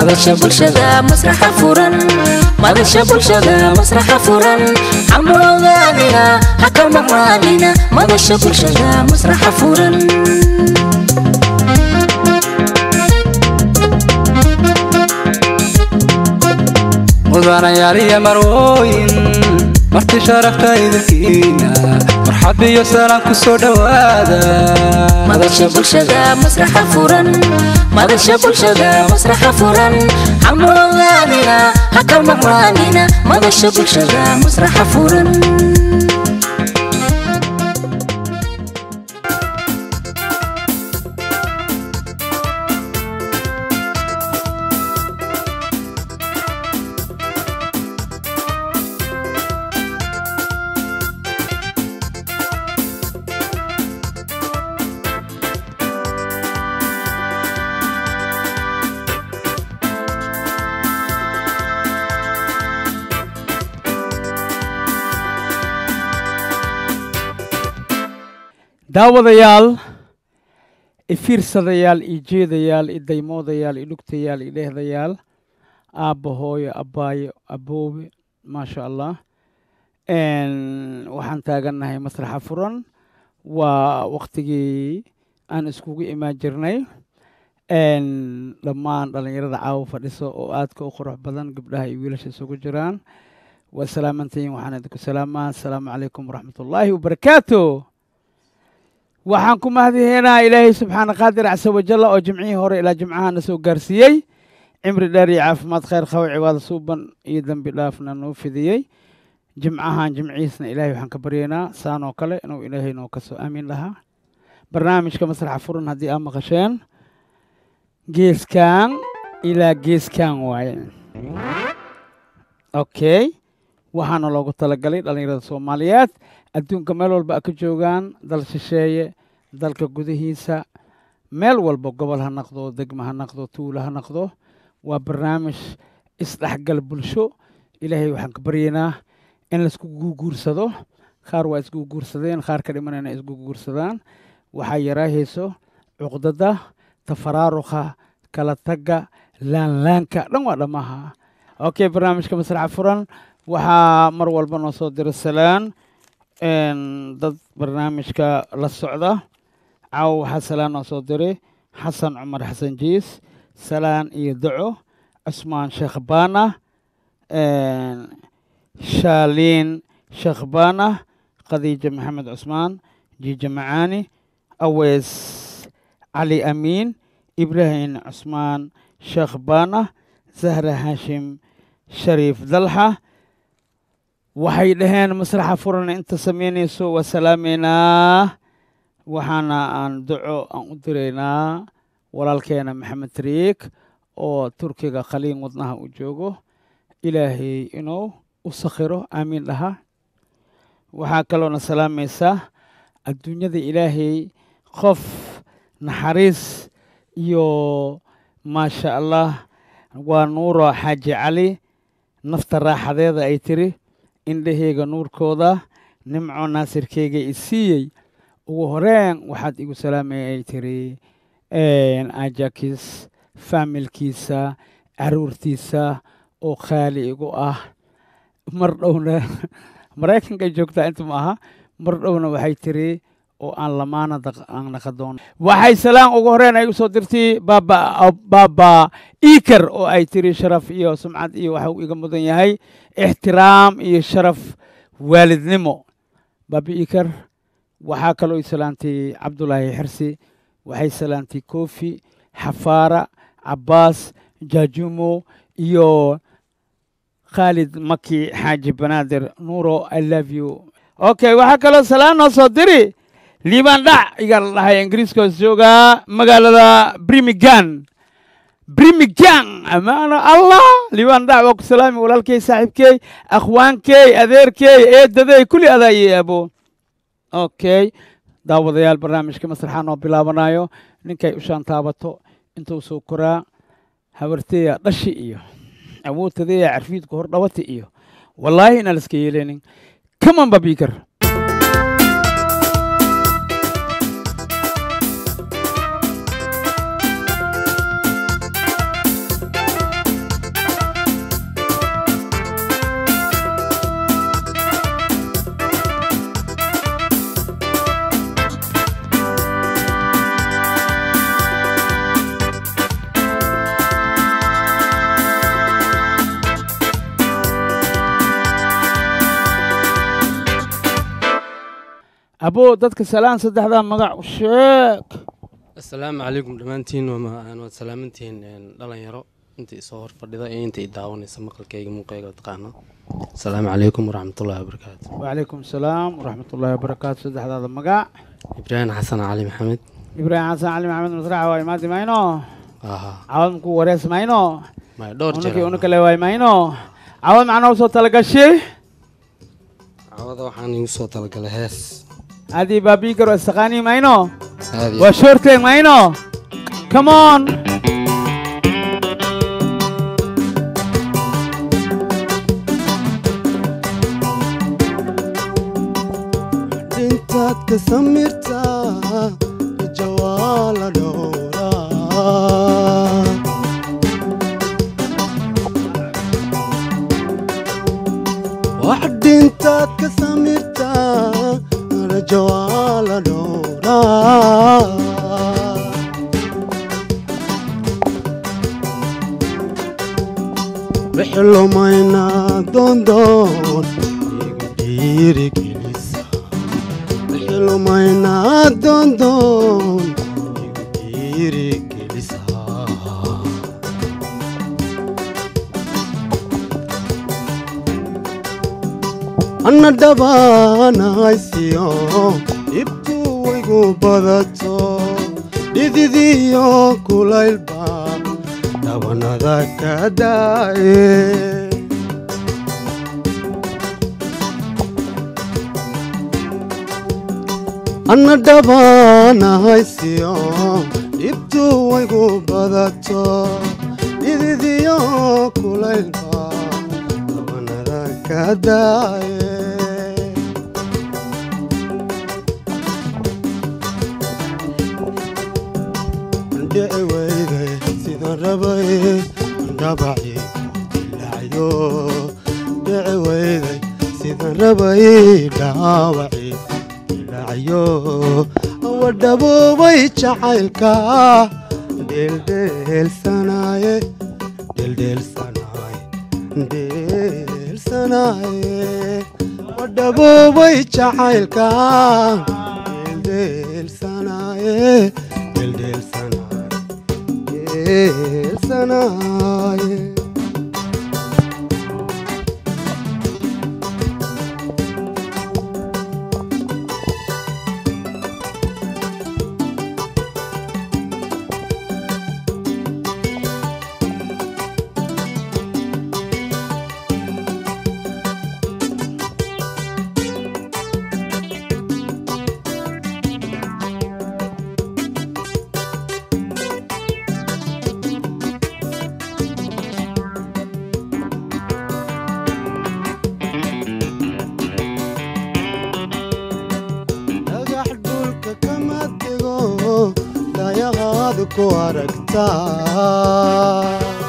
madasha bulshada masraxa furan madasha bulshada masraxa furan hamogaanina haka maqnaanina madasha bulshada masraxa furan mudanayaal iyo marwooyin marti sharafta idinkiina marxab iyo salaan ku soo dhowaada madasha bulshada masraxa furan madasha bulshada masraxa furan hamogaanina haka maqnaanina madasha bulshada masraxa furan daawadayaal ifiirsadayaal iyo jeedayaal i daymoodayaal i dhugtayaal i dheehdayaal aabba hooyo abbaayo aboobe maasha allah waxaan taagannahay masraxa furan waa waktigii aan iskugu imaan jirnay dhammaan dhallinyarada caawo fadhiso oo aadka u qurux badan gabdhaha iyo wiilasha isugu jiraan waa salaamantayin waxaan idinku salaamaa asalaamu calaykum waraxmatullaahi wabarakaatu waxaan ku mahadiheynaa ilaahay subxaana qaadir casa wajalla oo jimcihii hore ilaa jimcaha na soo gaarsiiyey cimri dheer iyo caafimaad khayr qabo cibaado suuban iyo dembi dhaafna noo fidiyey jimcahan jimcihiisna ilaahay waxaan ka baryaynaa saan oo kale inuu ilaahay noo kasoo aamin lahaa barnaamijka masraxa furan haddii aa maqasheen geeskan ilaa geeskan waaye okay waxaana loogu talagalay dhallinyarada soomaaliyeed adduunka meel walba a ka joogaan dal shisheeye dalka gudihiisa meel walba gobol ha naqdo degma ha naqdo tuulo ha naqdo waa barnaamij isdhexgal bulsho ilaahay waxaan ka baryaynaa in laisku guuguursado qaar waa isguuguursadeen qaar ka dhimanayna isguuguursadaan waxaa yaraahayso cuqdada tafaraaruqa kala tagga laanlaanka dhan waa dhammaha okay barnaamijka masraxa furan waxaa mar walba noo soo diro salaan dad barnaamijka la socda caawa waxaa salaan noo soo diray xasan cumar xasan jiis salaan iyo daco cusmaan sheekh baana shaaliin sheekh baana khadiija maxamed cusmaan jiija macaani aweys cali amiin ibraahim cusmaan sheekh baana zahra haashim shariif dalxa waxay dhaheen masraxa furan inta samaynayso waa salaameynaa waxaana aan duco aan u diraynaa walaalkeena maxamed tariik oo turkiga khaliin wadnaha u joogo ilaahay inuu u sakhiro aamiin dhaha waxaa kaloona salaamaysaa adduunyada ilaahay qof naxariis iyo maasha allah waa nuuro xaaji cali nafta raaxadeeda ay tiri indhaheyga nuurkooda nimco naasirkeyga i siiyey ugu horeen waxaad igu salaamaya ay tiri ajakis faamilkiisa caruurtiisa oo khaali igu ah mar dhowna maraykanka joogtaa inta ma aha mar dhowna waxay tiri oo aan lamaana aan naqadoon waxay salaan ugu horeen ay usoo dirtay baaba baaba iker oo ay tiri sharaf iyo sumcad iyo waxa uu iga mudan yahay ixtiraam iyo sharaf waalidnimo baaba iker waxaa kaloo i salaantay cabdulaahi xirsi waxay salaantay kofi xafaara cabaas jaajumo iyo khaalid maki xaaji banaadir nuuro i love you okay waxaa kaloo salaan noo soo diri liibaan dhac igaa la dhahay ingiriiska hoos joogaa magaalada brimigan brimigan amaana allah liibaan dhac waa ku salaami walaalkey saaxiibkey akhwaankey adeerkey eedadey kulli adaa iyo abo okay daawadayaal barnaamijka masraxa noo bilaabanayo ninkay ushaan taabato intuu soo koraa habarteya dhashi iyo awoodtadeya carfiidku hor dhawata iyo wallaahi inaan iska yeeleynin kaman babikar aboo dadka salaan saddexdaa magac u sheeg asalaamu calaykum dhammaantiin waa- waad salaamantihiin een, dhalinyaro inta isoo hor fadhida iyo inta i daawanaysa maqalkayga muuqayga taqaano asalaamu calaykum waraxmatullahi wabarakaatu wacalaykum asalaam waraxmatullaahi wabarakaatu saddexdaada magac ibraahim xasan cali maxamed ibraahim xasan cali maxamed masraxa waa imaadi mayno aha cawad maku warees mayno maya dhowr unakii jeer una kale waay mayno cawad macnaa usoo talagashay cawada waxaan igu soo talagalay hees adii baabii garo istaqaanii mayno aad iyo waa shoorteeg mayno come on dhintaad ka samirtaa jawaala dhowraa wax dhintaad ka samirtaa jawaala dhowraa bixilumayna doondoon igu dhiirigelisa bixilumayna doondoon igu dhiirigelisa anna dhabaanaysiyo dhibtu waygu badato dhididiyo kulaylba dhabanada ka daaye anna dhabaanahaysiyo dhibtu waygu badato dhididiyo kulaylba dhabanada ka daaye dhici weyday sidaan rabay dhabaci dilaayo dhici weyday sidaan rabay dhaawaci dilaayo awa dhaboobay jacaylka dheeldheelsanaaye dheeldheelsanaaye dheelsanaaye awa dhaboobay jacaylka dheeldheelsanaaye dheeldheelsanaaye dheelsanaaye dhagax dhulka kama tego dayahaad ku aragtaa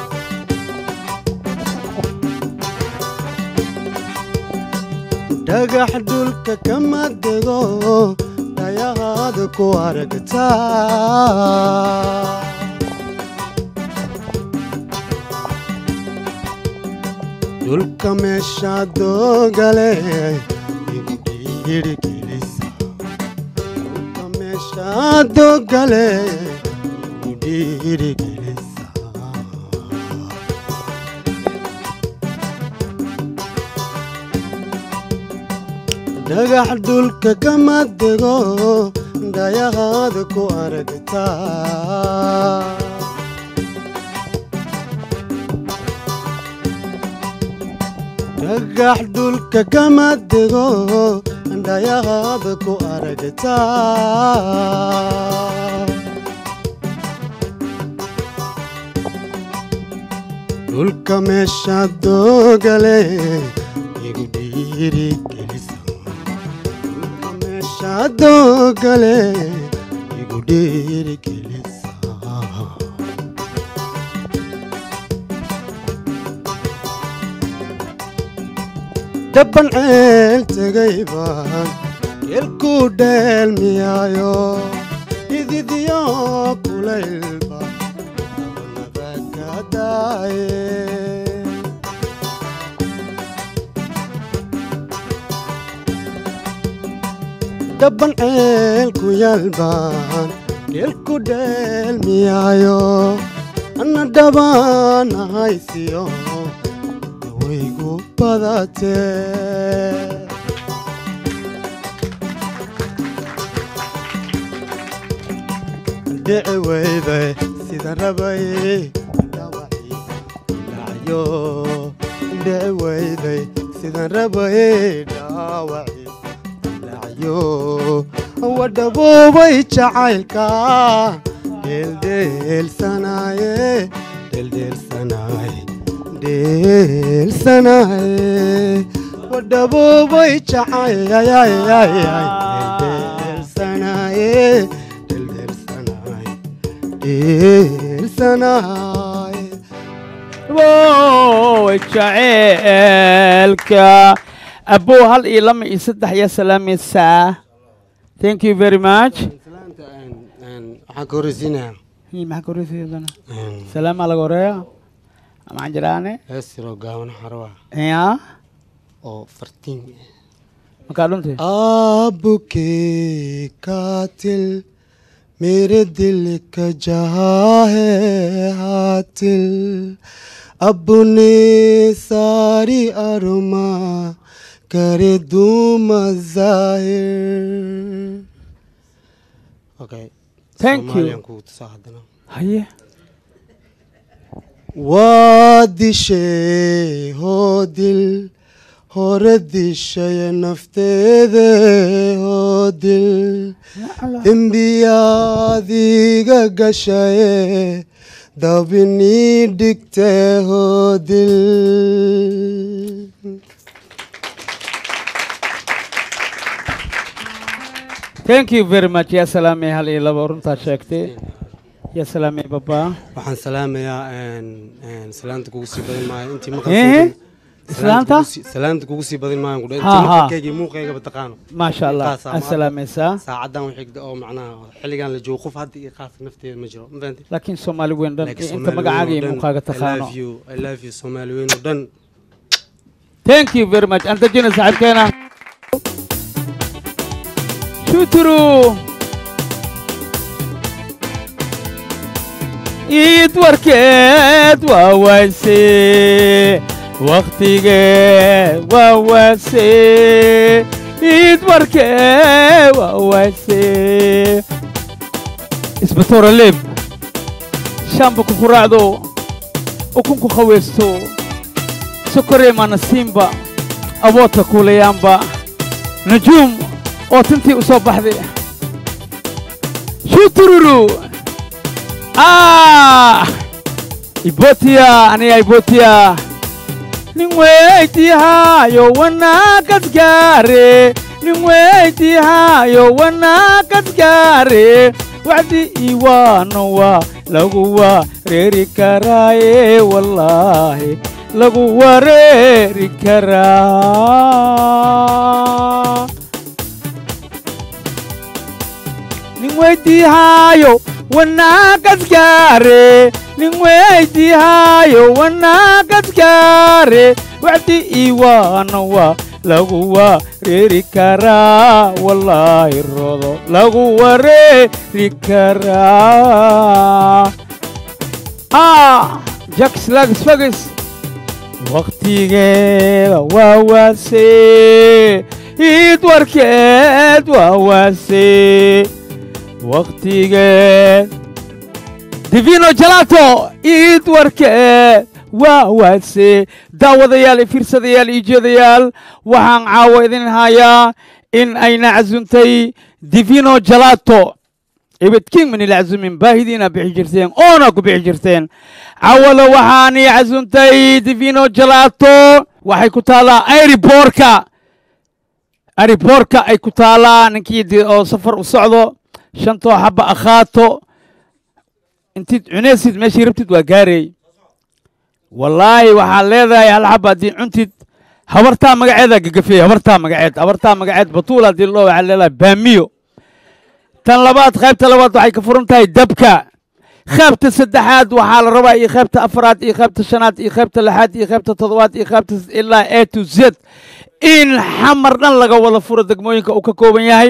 dhagax dhulka kama dego dayahaad ku aragtaa dhulka meesha doogale igu dhiirigelisa dhulka meesha doogale igu dhiirigelisa dhagax dhulka kama dego dayahaad ku aragtaa dhagax dhulka kama dego dhayahaad ku aragtaa dhulka meesha doogale igu dhiirigelisa dhulka meesha doogale igu dhiirigelisa dabban ceel tegay baan geelku dheelmiyaayo ididyo kulaylba dabanada ka daaye dabban ceelku yaalbaan geelku dheelmiyaayo anna dhabaan haysiyo dawaygu badatee dhici weyday sida rabay dhawacii dhacyo dhici weyday sidan rabay dhaawacii dhacyo wadhaboobay jacaylka dheeldheelsanaaye dheeldheelsanaaye dheelsanaaye wadhaboobay jacaylay dheeldheelsanaaye dheeldheelsanaaye dheelsanaaye woy jaceelka abbow hal iyo lama iyo saddex yaa salaamaysaa thank you very much salaanta waxaan ka horreysiinayaa Hii, maxaa ka horeysiiyadana salaamaa laga horeeya maxaan jiraane hees yaroo gaaban xarwa ya oo fartiin makaa dhuntay आपके कातिल मेरे दिल का जहा है हातिल अपने सारी अरमा करे दूं मजाहिर okay Thank you. haye waa dishay hoo dil hore dishay nafteede hoo dil dembiyaadiga gashaye dabinii dhigte hoo dil thank you very much yaa salaamay hal iyo laba runtaa sheegtay yaa salaamay babaa waxaan salaamayaa salaanta kugu sii badin maayo intii Eh? Islaanta? salaanta kugu sii badin maayo kudha Ha, intii ha. maqalkaygii muuqaygaba taqaano maasha allah Intaasaa aa ma- salaamaysaa saacadan u xigda oo macnaha xilligan la joogo qof hadda iyo qaas nafteeda ma jiro ma fahanti laakiin soomaali weyn dhan Laakiin inta Soomaali magacaaga weyn iyo oo dhan, muuqaaga I taqaano love you, I love you Soomaali weyn oo dhan thank you very much aan dejina saaxiibkeena shuturu iid warkeed waa waase wakhtigeed waa waase iid warkeed waa waase isbatoora leeb shamba ku quraacdo ukunku khaweysto sokorey manasiimba aboodka kuulayaanba nujuum oo tintii u soo baxday shutururu ah ibotiya aniga ibotiya nin weydiihaayo wanaagas gaare nin weydiihaayo wanaagas gaare wacdi iwaano waa lagu wareeri karaaye wallaahi lagu wareeri karaa nin weydiihaayo wanaagas gaare nin weydiihaayo wanaagas gaare wacdi iwaano waa lagu wareeri karaa wallaahi rodo lagu wareeri karaa ah jax lags fagis wakhtigeeda waa waase iid warkeed waa waase wakhtigeed divino jalato iid warkeed waa waase daawadayaal iyo fiirsadayaal iyo jeedayaal waxaan caawo idin hayaa in ayna casuntay divino jalato ibidkiin mani la casumin baahidiina bixi jirteen oona ku bixi jirteen cawada waxaani casuntay divino jalato waxay ku taallaa airiborka airiborka ay ku taallaa ninkii de- oo safar u socdo shantoo xaba akhaato intiid cunaysid meeshii rabtid waa gaarey wallaahi waxaad leedahay hal xaba haddii cuntid habartaa magaceeda gagafeey habartaa magaceed habartaa magaceed batuul haddii loo waxaad leedahay baamiyo tan labaad qaybta labaad waxay ka furan tahay dabka qaybta saddexaad waxaa la rabaa iyo qaybta afraad iyo qaybta shanaad iyo qaybta lixaad iyo qaybta toddobaad iyo qaybta s- ilaa a to z in xamar dhan laga wada furo degmooyinka uu ka kooban yahay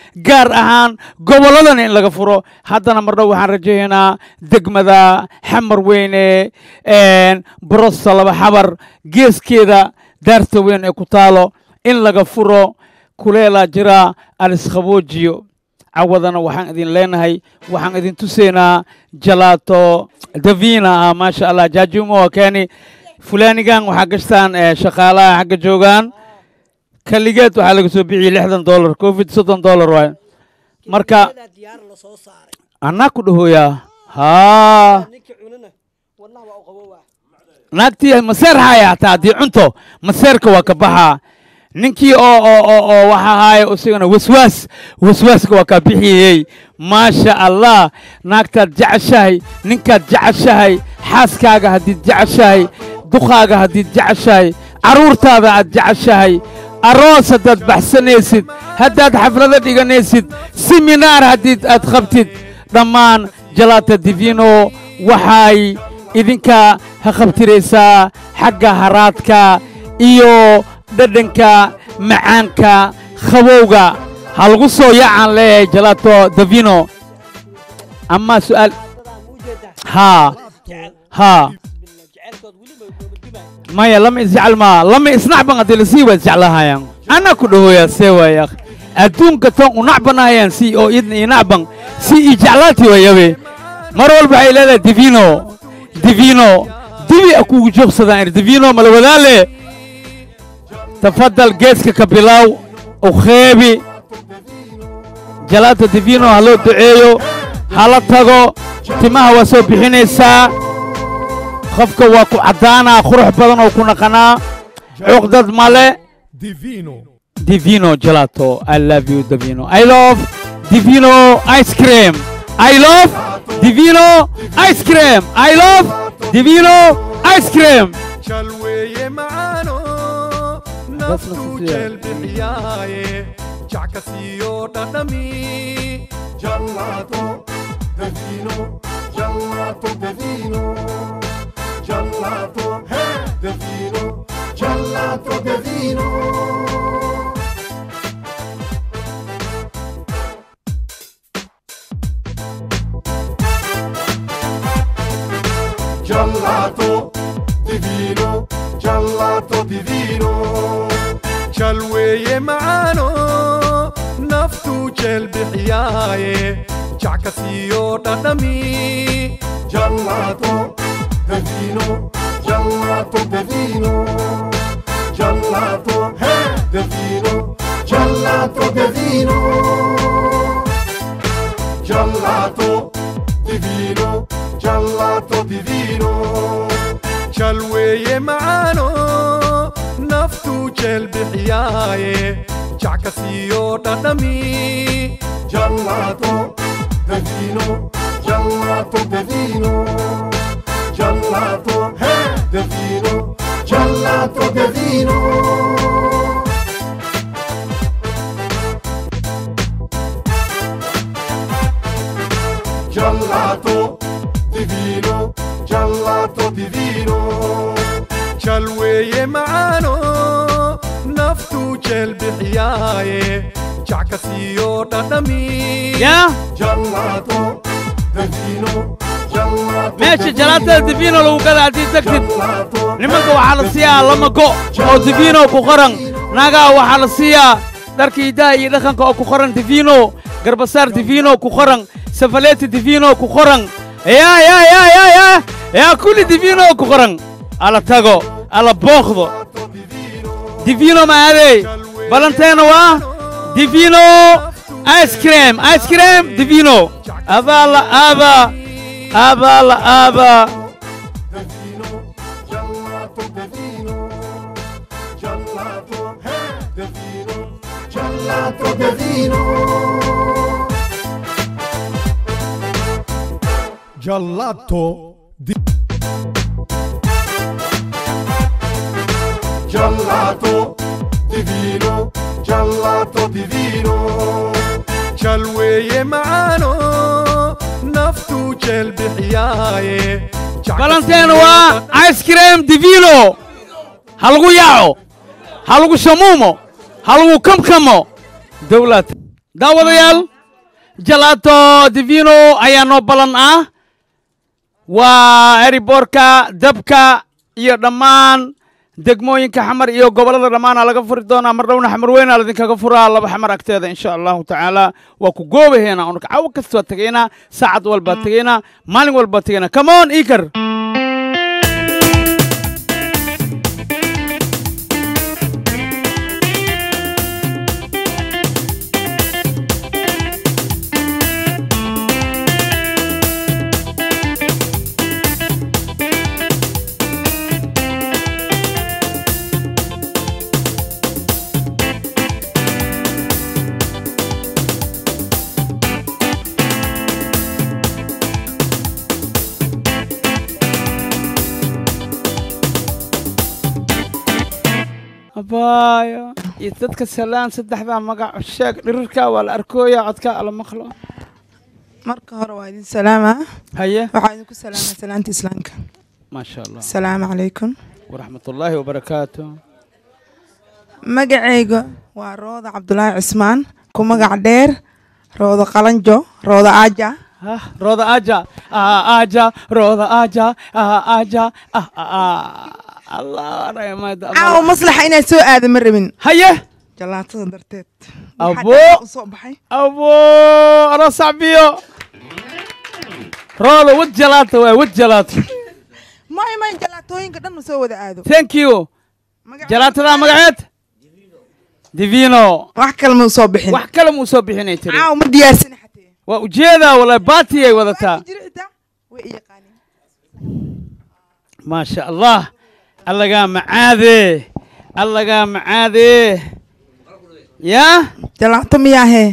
gaar ahaan gobolladana in laga furo haddana mar dhow waxaan rajaynaa degmada xamar weyne brosta laba xabar geeskeeda daarta weyn ee ku taalo in laga furo kuleelaa jira alisqaboojiyo cawadana waxaan idin leenahay waxaan idin tusaynaa jalaato davina ah maasha allah jaajumo waa keeni fulaanigan waxaa gashtaan eh, shaqaalaha xagga joogaan kaligeed waxaa laga soo bixiyey lixdan dollar covid soddon dollar waay marka diyaar la soo saaray anaa ku dhahooyaa haa ninkii cunana wadnaha waa u qabowaa naagtii maseer haya hataa haddii cunto maseerka waa ka baxaa ninkii oo oo oo oo waxa haaye isagana waswaas waswaaska waa kaa bixiyey maasha allah naagtaad jeceshahay ninkaad jeceshahay xaaskaaga haddiid jeceshahay duqaaga haddiid jeceshahay carruurtaada aad jeceshahay aroos haddaad baxsanaysid haddaad xaflado dhiganaysid siminaar haddiid aad qabtid dhammaan jalaata divino waxay idinka ha qabtiraysaa xagga haraadka iyo dhadhanka macaanka qabowga ha lagu soo yaacaan leeyahay jalaato davino ama su'aal dadaan u jeedaa haa jecel haa bismillah jecelkood weli ma goobadgimay maya lama isjecel maa lama isnacban haddii lasii waa isjeclahayaan anaa ku dhahoyaa see waaya adduunka tan u nacbanahayaan si oo idna ii nacban si ii jeclaati wayabe mar walba waxay leedahay divino divino dibi a kugu joogsadaan ir divino mala wadaale tafadal geeska ka bilow u kheebi jalaata divino ha loo duceeyo hala tago timaha waa soo bixinaysaa qofka waa ku caddaanaa qurux badan oo ku naqanaa cuqdad male Divino. divino gelato i love you divino i love divino ice cream i love divino ice cream i love divino ice cream Chalweye maano. Naftu naftu jel bixiyaaye. Jacasiyo dhadhami. Gelato. Divino. Gelato divino. Gelato. Hey. Divino. Gelato divino. Gelato divino, gelato divino. Chalweye maano, naftu jel bixiyaaye. Jacasiyo dhadhami. Gelato divino, gelato divino. Gelato, hey, divino, gelato divino. Gelato divino, gelato divino. Chalweye maano, naftu jel bixiyaaye. Jacasiyo dhadhami. Gelato divino, gelato divino. Gelato, hey, divino, gelato divino. Gelato divino, gelato divino. Chalweye maano, naftu jel bixiyaaye. Jacasiyo dhadhami. ya Gelato divino, gelato meesha jalaatada divino lagu gada haddii tagtid Gelato, nimanka waxaa la siiyaa lama go oo divino ku qoran naagaha waxaa la siiyaa dharka hidaha iyo dhaqanka oo ku qoran divino garbasaar divino ku qoran safaleeti divino ku qoran ya ya ya ya ya ya kulli divino ku qoran ala tago ala booqdo divino maadey balanteena waa divino ice cream ice cream divino abaa la aaba abaa la aaba gelato divino, gelato, hey, divino, gelato divino. Gelato di Gelato divino, gelato divino. Chalweye maano, naftu jel bixiyaaye. balanteena waa ice cream divino ha lagu yaaco ha lagu shamuumo ha lagu kamkamo dowlad daawadayaal jalato divino ayaa noo ballan ah waa eriboorka dabka iyo dhammaan degmooyinka xamar iyo gobollada dhammaana laga furi doonaa mar dhowna xamar weynaa ladinkaga furaa laba xamar agteeda insha allahu tacaala waa ku goobaheena unka cawo kasta waa tegaynaa saacad walbaa tegaynaa maalin walbaa tegaynaa kamoon ikar abaayo iyo dadka salaan saddexdaa magac sheeg dhirirka waa la arkooya codka ala maqlo marka hore waa idin salaama haye waxaa idinku salaama salaanta islaamka maasha allah asalaamu calaykum waraxmatullaahi wabarakaatu magacayga waa rooda cabdulaahi cismaan ku magac dheer rooda qalanjo rooda aaja ah rooda aja ah aja rooda aja ah aja ah ah allah rahmada caawa maslaxa inaad soo aada ma rabin haye jalaatada darteed Abo. Waxaa usoo baxay abo ana sacbiyo rooda wad jalaata waay wad jalaata may may jalaatooyinka dhan soo wada aado thank you Magaca- jalaatada magaceed divino wax kale ma usoo bixin wax kale muu soo bixinay tiri caawa ma diyaarsani xatee waa ujeedaa wala baatiyay wadataa Waa jiri xitaa way i yaqaaniin maasha allah allagaa macaadee allagaa macaadee yaa jalaato miyaahee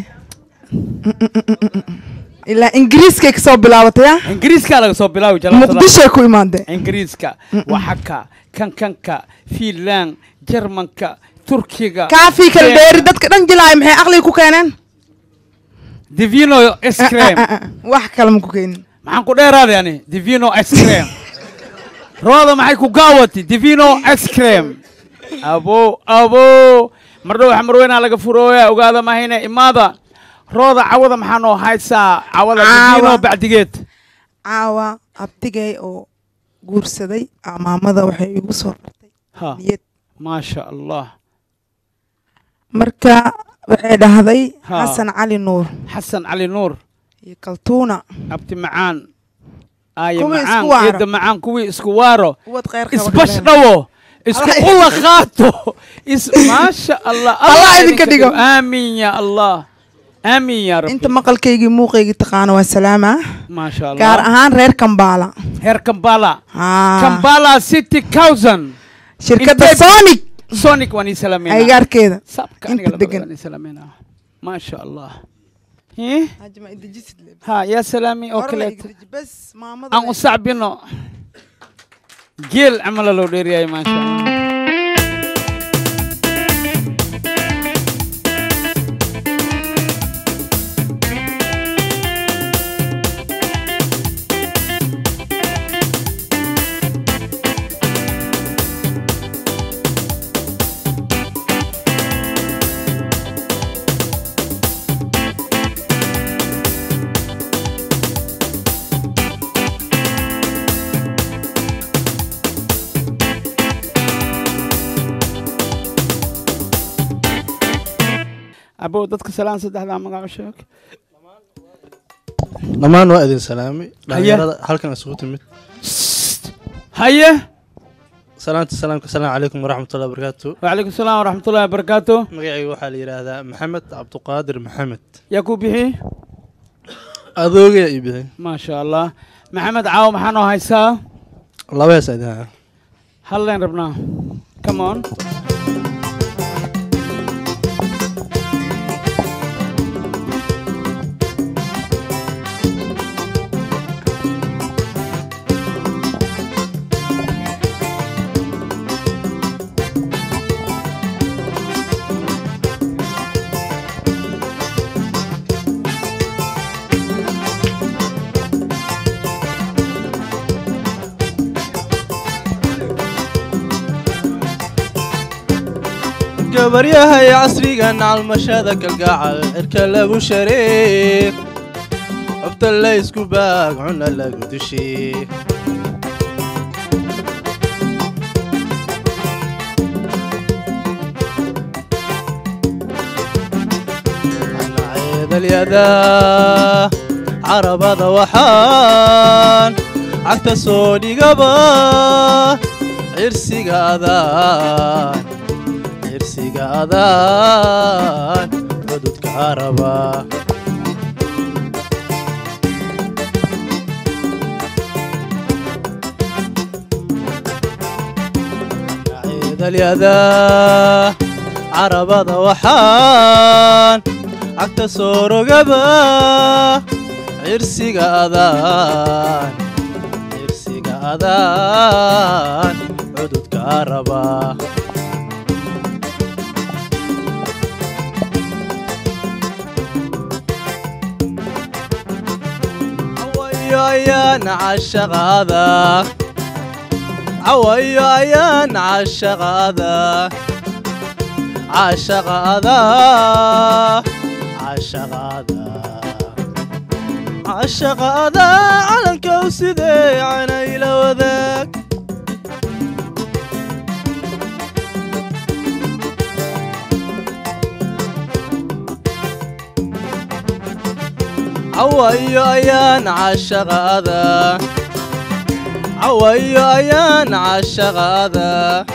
ilaa ingiriiskay kasoo bilaabatay ah ingiriiskaa laga soo bilaawi jalaatada muqdishoay ku imaadeen ingiriiska waxaka kankanka fiinland jarmanka turkiga kaafii kala dheeri dadka dhan jilaaya maxay aqliga ku keeneen divino ice cream Ah, ah, ah, wax kale ma ku keenin maxaan ku dheeraaday ani divino ice cream rooda maxay ku gaawati divino ice cream abo abo mardhow xamarweynaa laga furooya ogaada mahayne imaada rooda cawada maxaa noo haysaa cawada Caawa. divino bacdigeed caawa abtigay oo guursaday aa maamada waxay igu soo qartay ha niyad maasha allah marka waxay dhahday Ha. xasan cali nuur xasan cali nuur iyo kaltuuna abti macaan aaye Kuwii macaan isku waaro. eedda macaan kuwii isku waaro uwad kheyr qaba isbash galeen. dhawo isku Allah- ula qaato is maasha allah Allah idinka dhigo. aamin ya allah aamin ya rabbi inta maqalkaygii muuqaygii taqaana waa salaama maasha allah gaar ahaan reer kambaala heer kambala Haa. kambala city cousin shirkadda Intee- sonic sonic waan ii salaameyna aygaarkeeda sabka inta aniga labada degan. waan ii salaameyna maasha allah Hii? Hajma idajisid leh. ha yaa salaami oo Hore la kaleeto igdaji, bes maamada aan la u sacbino geel camala loo dheeriyahay maasha allah abow dadka salaan saddexdaa magaco sheeg dhammaan waa idin salaamay dhalinyarada halkan isugu timid haye salaanta salaamka asalaamu calaykum waraxmatullahi wabarakaatu وعليكم السلام ورحمة الله وبركاته magacayga waxaa la yidhaahdaa maxamed cabduqaadir maxamed يا كوبيحي adoogaya ii bixin ما شاء الله محمد عاو محانو هايسا laba hees idin haya هلين ربنا كمون gabaryahay casrigan calmashada kalgacal cirka lagu shareer xubta laysku baag cuna lagu dushee ceedalyada carabada waxaan cagta soo dhigaba cirsiga adaan cirsiga adaan cududka caraba ceedalyada carabada waxaan cagta soo rogaba cirsiga adaan cirsiga adaan cududka raba cawayo ayaan cashaqaada cawayo ayaan cashaqaada cashaqaada cashaqaada cashaqaada calankow sidee canayla wadaag cawayo ayaan cashaqaada cawayo ayaan cashaqaada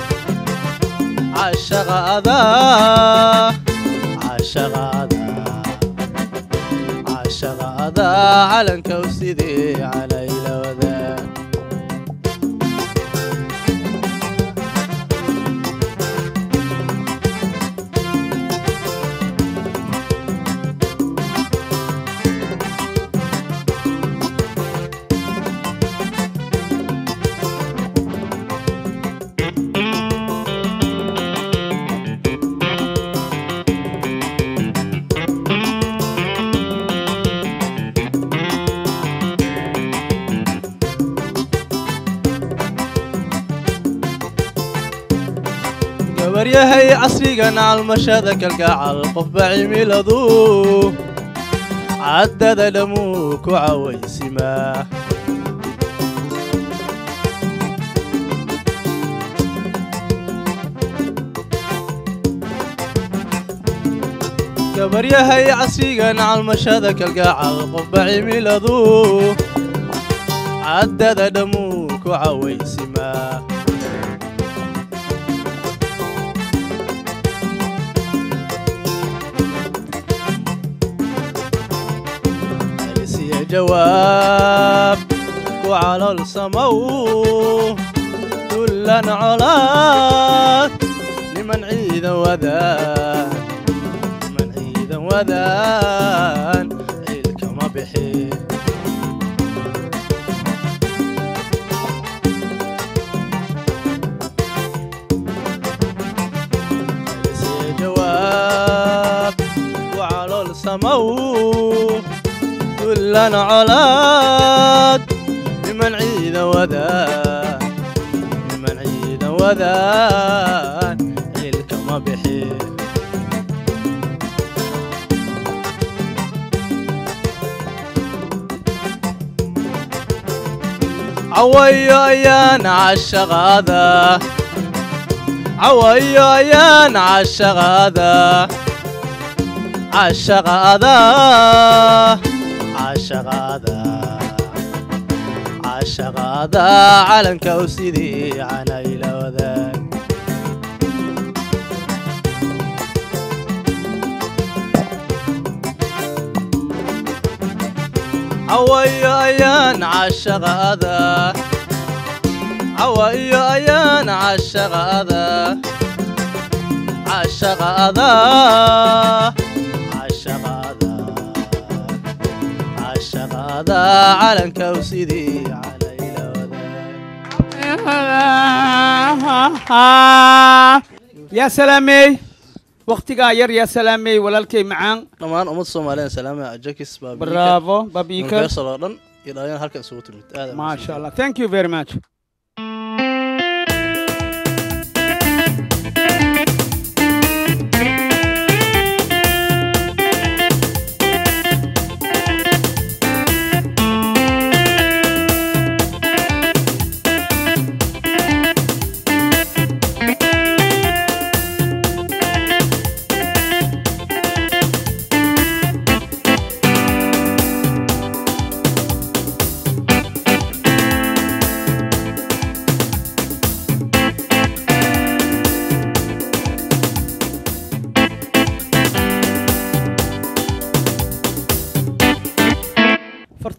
cashaqaada cashaqaada cashaqaada calankow sidee calayla wadaag gabaryahay casrigan calmashada kalgacal qofba cimiladu caddada dhammuu ku cawaysimaa gabaryahay casrigan calmashada kalgacal qofba cimiladu caddada dhammuu ku cawaysimaa helisiya jawaab ku calool samow dullan colaad niman ciidan wadaan niman ciidan wadaan ciilkama bixi helisiya jawaab ku calool samow dullan colaad niman ciidan wadaan niman ciidan wadaan ciilkama bixi cawayo ayaan cashaqaada cawayo ayaan cashaqaada cashaqaada cashaqaada cashaqaada calanka u sidii canayla wadaag cawayo ayaan cashaqaada cawayo ayaan cashaqaada cashaqaada cashaqaada cashaqaada calanka u sidii calayla yaa salaamey waktigaa yar yaa salaamey walaalkay macaan dhammaan ummadda soomaaliyeed salaama jakis bravo babika universal oo dhan iyo dhalinyar halkan isugu timid aad maasha allah thank you very much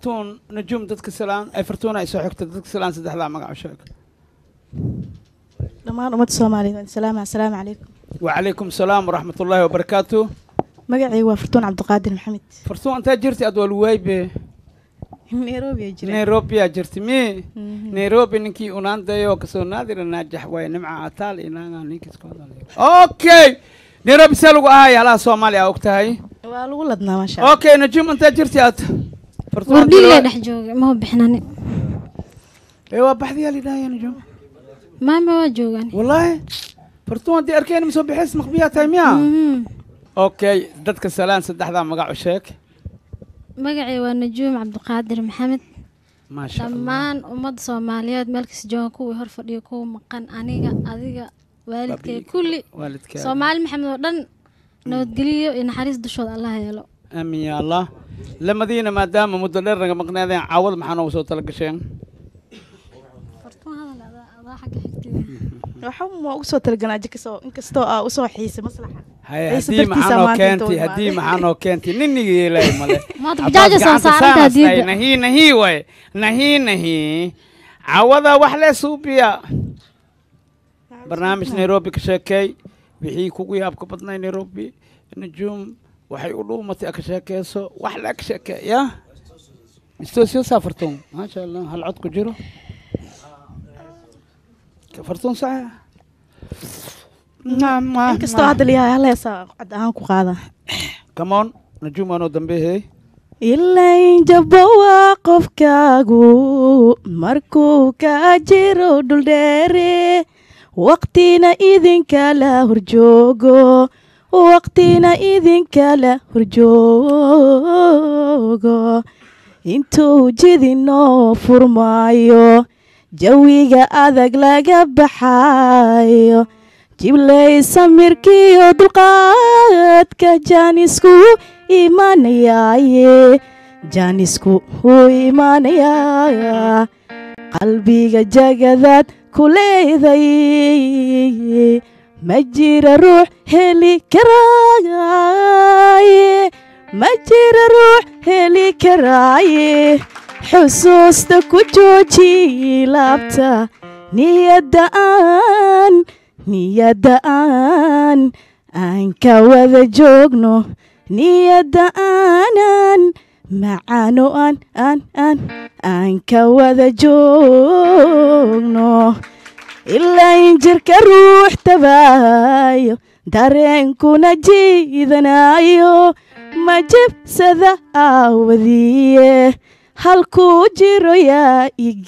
fartuun najuum dadka salaan ay fartuuna ay soo xigta dadka salaan saddexdaa magac u sheeg dhammaan ummadda soomaaliyeed waan salaama assalaamu calaykum وعليكم السلام ورحمة الله وبركاته magacaygu waa fartuun cabdiqaadir maxamed فرتون أنت جرتي أدوال وايبة nairobi ay jiraan نيروبي يا جرتي مي Mhm. نيروبي نكي أونان دايو كسو نادر ناجح واي نمع عطال إنا نيكي سكودا أوكي نيروبي سالو هاي على سوماليا وقتها waa lagu ladnaa maasha allah أوكي نجوم أنت جرتي أت فرتون wardhiilee dhex jooga ma bixinani ايوه بحثي لي ده يا نجوم maama waa joogaan والله فرتون دي أركين مسوي بحس مخبيها تايميا أوكي دتك سلام سدح ذا مقع وشيك magacay waa najuum cabdiqaadir maxamed ما شاء الله dhammaan ummadda soomaaliyeed meelkasta jooga kuwii hor fadhiya kuwa maqan aniga adiga waalidkay kulli والدك soomaali maxamed oo dhan nabadgeliyo iyo naxariis dushooda allah yeelo امين يا الله لما دينا ما دام مدلر رقم مقنادين عوض محنا وصوت تلقشين waxa ma ugu soo talaganaa jikasoo inkastoo aa usoo xiisay maslaxa هاي Xiise هدي dartiisa محنا maanta inta كنتي u هدي imaaday. محنا كنتي نني لا ماله maanta bajaaja soo saaranta diida نهي نهي واي نهي نهي عوضا وحلا سوبيا برنامج نيروبي كشاكي وحي كوكو يابك بدنا نيروبي نجوم waxay u dhuumatay aka sheekeyso wax la aka sheekeeya istoo soo saafartoon maasha allah hal cod ku jiro fartoon sax inkastoo hadda liyahay hal heesaa cod ahaan ku qaada come on najuum anoo dambeehey ilayn jabo waa qofkaagu markuu ka jiro dhuldheere waqtina idinkala horjoogo waqtina idinkala horjoogo intuu jidinoo furmaayo jawiga adag laga baxayo jiblay samirkiyo dulqaadka jaanisku imanayaaye jaanisku wuu imanayaa qalbiga jagadaad ku leeday ma jira ruux heli karaaye ma jira ruux heli karaaye xusuusta ku jooji laabta niyadda aan niyadda aan aan ka wada joogno niyadda aanan macaano aan aan aan aan ka wada joogno ilaa in jirka ruux tabaayo dareenkuna jiidanayo ma jibsada aawadiye halkuu jiro yaa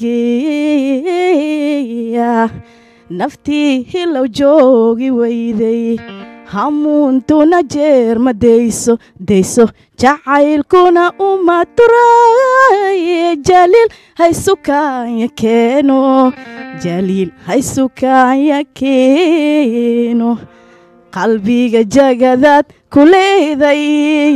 igeeya naftii hilow joogi weyday hamuuntuna jeer ma dayso dayso jacaylkuna uma turaaye jaliil haysukaanya keeno jaliil haysukaanya keeno qalbiga jagadaad ku leeday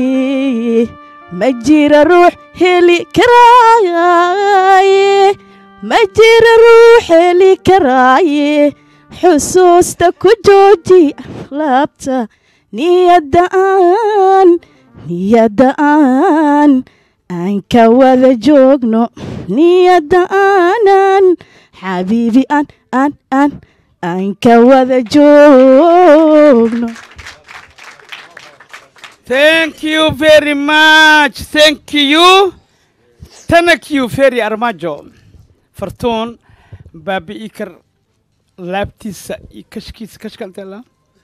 ma jira ruux heli karaaye ma jira ruux heli karaaye xusuusta ku jooji laabta niyadda aan niyadda aan aan ka wada joogno niyadda aanan xabiibi aan aan aan aan ka wada joogno Thank you very much. Thank you. Thank you very armajo. Fartoon baabi ikar laabtiisa iyo kashkiisa kashkantela.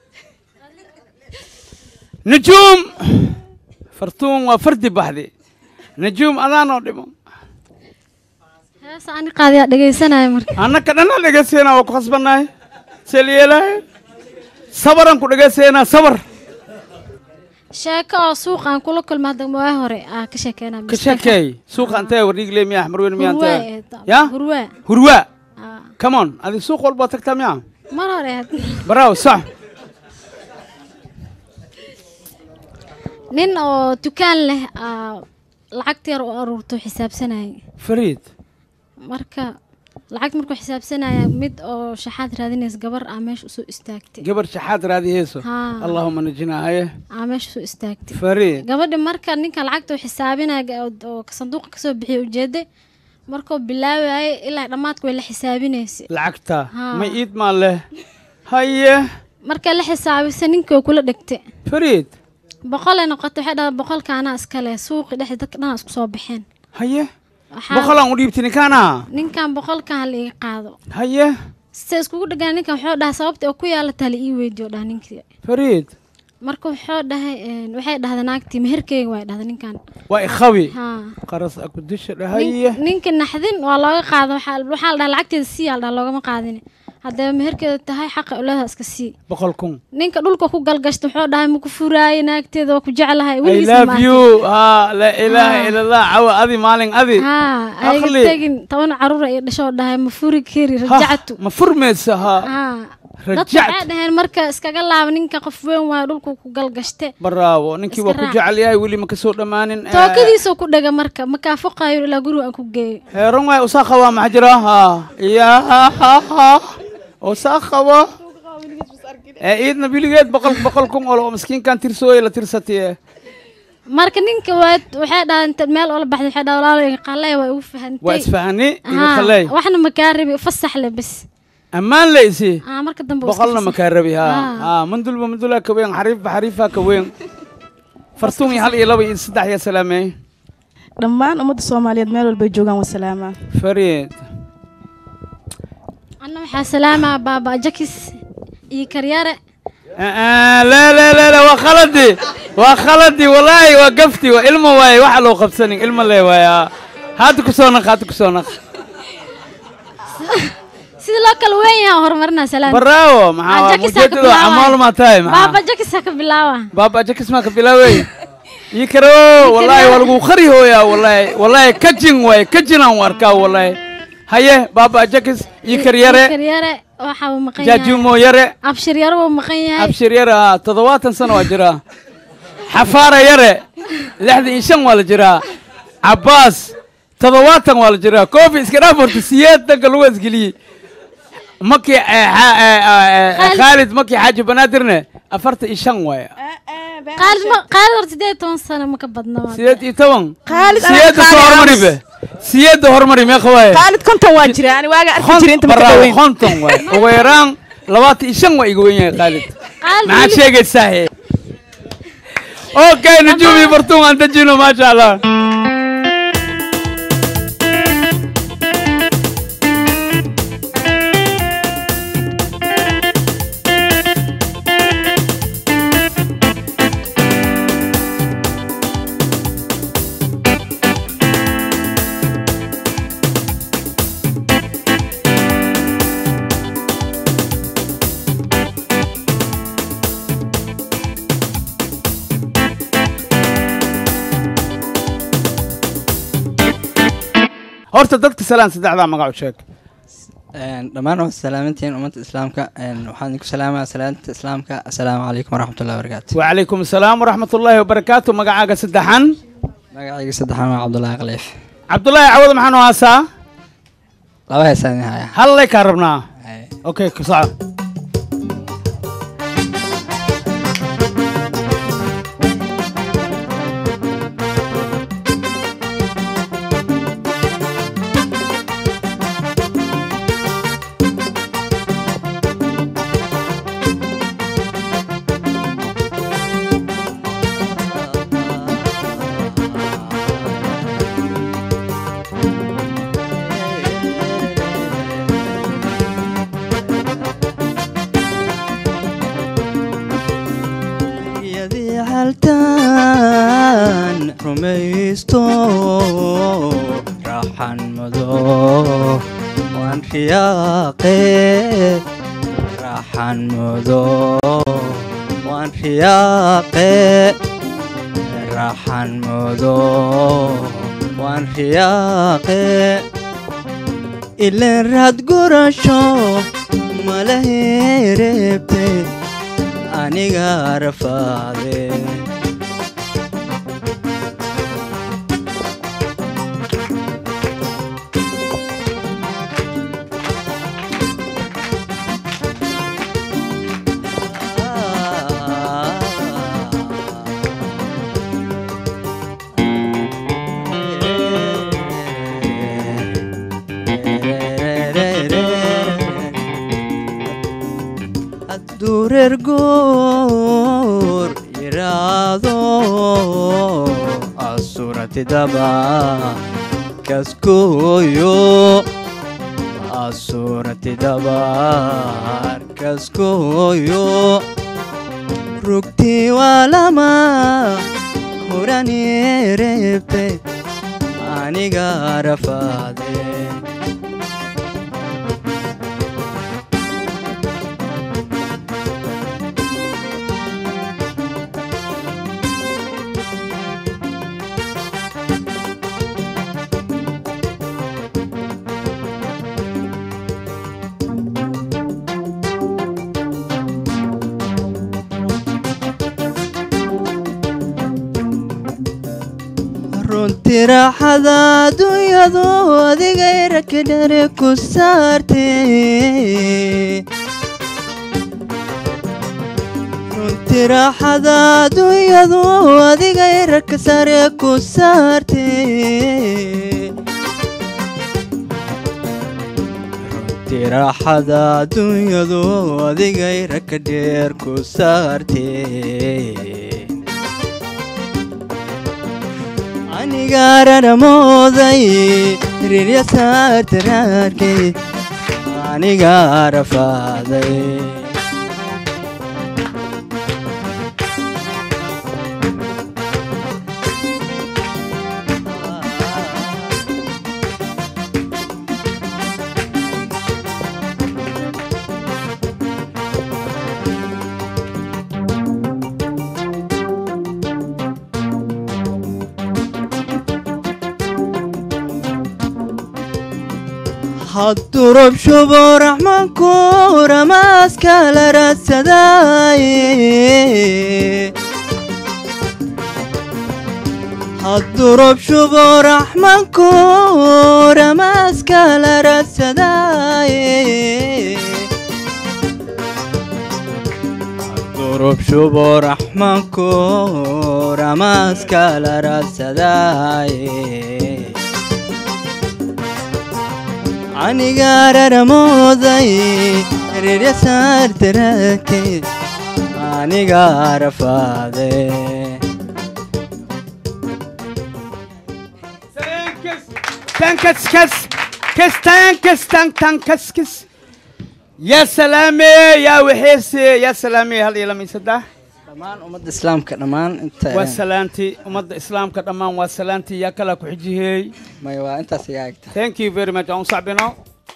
Najuum fartuun waa fardi baxde. Najuum adaanoo dhimo. heesa ani qaadiyaa dhegaysanaya marka Annaka dhanna dhegeyseena waa ku khasbannahay. Seel yeelahay. Sabaran ku dhegeyseena sabar. sheeko oo suuqaan kula kulma hadda waa hore aa ka sheekeynaa Ka sheekay suuqa antee wardhiigle miyaa xmarweyn miyaa Hurwaa antee. ee ta- Ya? hurwaa Hurwaa. Aa, Come on. Adi suuq walba tagtaa miyaa? mar hore had Bravo, صح. nin oo dukaan leh aa lacagta yar u aruurto xisaabsanayay فريد marka lacagta markuu xisaabsanaya mid oo shaxaad raadinaysa gabar aa meesha usoo istaagtay gabar shaxaad raadihayso Haa. allaahuma najinaa haye aa meesha usoo istaagtay fariid gabadhi marka ninka lacagta uu xisaabinaya ga- oo sanduuqa kasoo bixiya ujeeday markuu bilaabayay ilaa dhammaadka way la xisaabinaysay lacagta Haa. ma iid maa leh haye markay la xisaabisay ninkii way kula dhegtay fariid boqolay noqotay waxay dhahday boqolka anaa iskale suuqi dhexda dadka dhan isku soo baxeen haye Waxaa- boqolaan u dhiibti ninkaana ninkan boqolkan hala iga qaado haye se iskugu dhagaan ninkan wuxuu dhahay sababta oo ku yaalataa la ii weydiyo dhaha ninkii fariid marka wuxuu dhahay een, waxay dhahday naagtii meherkeyga waa dhahday ninkan waa ikhawi haa qaras akudisha Nin- haye ninka naxdin waa looga qaada waxaa waxaa la dhaha lacagteeda sii yaa la dhaha loogama qaadin haddee meherkeeda tahay xaqa uleedaha iska sii boqol kun ninka dhulka ku galgashta wuxuu dhahay maku furaaye naagteeda waa ku jeclahay I weligiis love ma you haa laa ilaaha Haa. ila allah cawa adi maalin adi haa ayga Aqli. tegin toban caruur ay dhashoo dhahay ma furi kari Ha, rajactu ma furmaysa haa haa dadka rajactu waxay dhaheen marka iskaga laaba ninka qof weyn waayo dhulku ku galgashte bravo ninkii Iska waa ku raac. jecel yahay weli ma kasoo dhammaanin Eh, tookadiisoo ku dhega marka makaa foqaayo ilaa guriga aan ku geeyo heeran waay usaa qabaa maxaa jira haa yaa usaa qaba ee iidna biligeed boqol boqol kun olo oo miskiinkan tirsooye la tirsatiye marka ninka waa waxay dhahaan inta meel oola baxday waxay dhaha walaalo iga qalay waa igu fahantay waa isfahani iga Haa, khaley waxna makaa rabi fasax le bes ammaan leysi aa marka dambe waa iska boqolna fasax. makaa rabi haa Haa. haa mandulba mandulaa ka weyn xariifba xariifaa ka weyn fartuun iyo hal iyo laba iyo saddex iyo salaameey dhammaan ummadda soomaaliyeed meel walbay joogaan waa salaamaa fariid anna waxaa salaamaa baaba jakis iyo karyare لا لا لا لا وخلدي وخلدي والله وقفتي وإلما واي واحد لو قبسني إلما لي واي هاتو كسونك هاتو كسونك sida loo kala weyn yahay horumarinaa salaam براو مع Ah, Jakis ha ka مجدد bilaawaya. عمال ما تاي مع baaba jakis ha ka bilaawa بابا جاكس ما كبلاوي يكرو والله والله خري هو يا والله والله كجن واي كجن واركا والله هيا بابا جاكس يكر يري karyare waxa uu maqan yahay جاجومو يري abshir yare wuu maqan yahay abshir yara toddobaatan sano waa jiraa xafaara yare lixdan iyo shan waa la jiraa cabbaas toddobaatan waa la jiraa koofi iska dhaaf horta siyeed danka lagu asgeliyey markii eh, xa- eh, eh, eh, khaalid markii xaaji banaadirne afartan iyo shan waaya qaalid ma qaalid hor sideed iyo toban sano ma ka badna waa sideed iyo toban Khaalid ana siyeedda soo Khaalid hormari Aamus. be siyeedda hormari meeqa waaye khaalid konton waa jira ani waaga arki Khont- jira inta ma ka bravo, dhaweyn konton waay ugu yaraan labaatan iyo shan waa iga wen yahay khaalid qaalid maxaad weli- sheegaysaa he okay nujuumi bartuun aan dejino maasha allah horta dadka salaan saddexdaa magac u sheeg dhammaan waa salaamantiin ummadda islaamka waxaan idinku salaamaa salaanta islaamka assalaamu calaykum waraxmatullahi wabarakaatu وعليكم السلام ورحمة الله وبركاته مقعاق سدحان magacayga saddexaan waa cabdullaahi khaliif عبد الله عوض محانو هاسا laba heesaan idin haya هل لك هربنا اوكي كصعب yadii haltaan rumaysto raaxan mudo waan riyaaqe raaxan mudo waan riyaaqe raaxan mudo waan riyaaqe ileen raad gurasho mala hereebte aniga rafaade hadduu reer guur yiraahdo asuratidaba kaskooyo asuratidaba kaskooyo rugtii waa lama hurani reebte aniga rafaade runtii raaxada adduunyadu adigay rakadhare ku saarte runtii raaxada adduunyadu adigay raka sare ku saarte runtii raaxada adduunyadu adigay raka dheer ku saarte anigaararamooday riryasaartaraarkay aniga rafaaday hadduu rob shubo raxmaanku ramaaska la raadsadaaye hadduu rob shubo raxmaanku ramaaska la raadsadaaye hadduu rob shubo raxmaanku ramaaska la raadsadaaye anigaararamooday riryasaartaraakay aniga rafaade tankis kas kas tankis tank tankis kis yaa salaame yaa waxeese yaa salaame hal iyo lama iyo saddex dhammaan ummadda islaamka dhammaan inta waa salaanti ummadda islaamka dhammaan waa salaanti yaa kala ku xijihey maya waa intaas iga agta thank you very much aan sacbino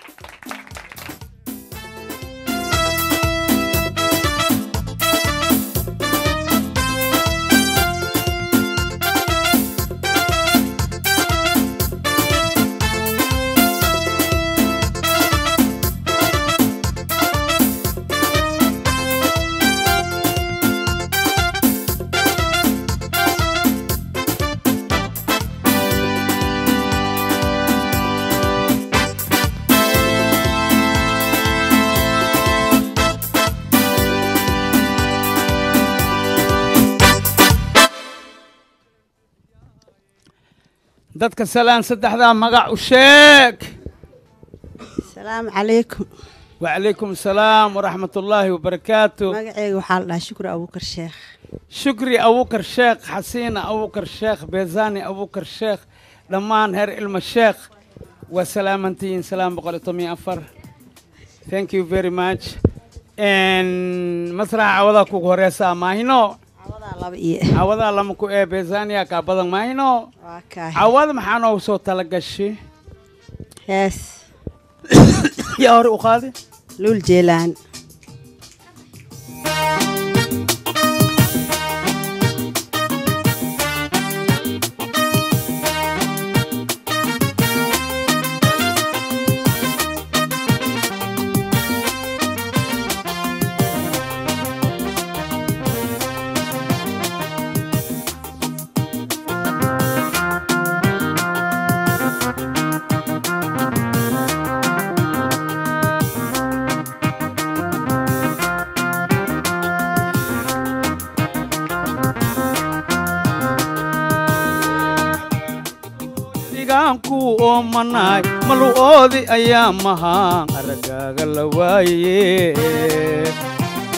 dadka salaan saddexdaa magac u sheeg asalaamu calaykum wacalaykum asalaam waraxmat ullaahi wabarakaatu magaceyga waxaa la dhahaa shukri abuukar sheekh shukri abuukar sheekh xasiina abuukar sheekh beezaani abuukar sheekh dhammaan heer ilma sheekh waa salaamantihiin salaam boqol iyo toban iyo afar thank you very much masraxa cawadaa kugu horeysaa maahino cawadaa lama ku ee beezaaniya kaa badan maahino cawada maxaa noogu soo talagashay hees yaa hore u qaadi luul jeelaan digaanku oomanaay malu'oodi ayaa mahaan aragaaga la waaye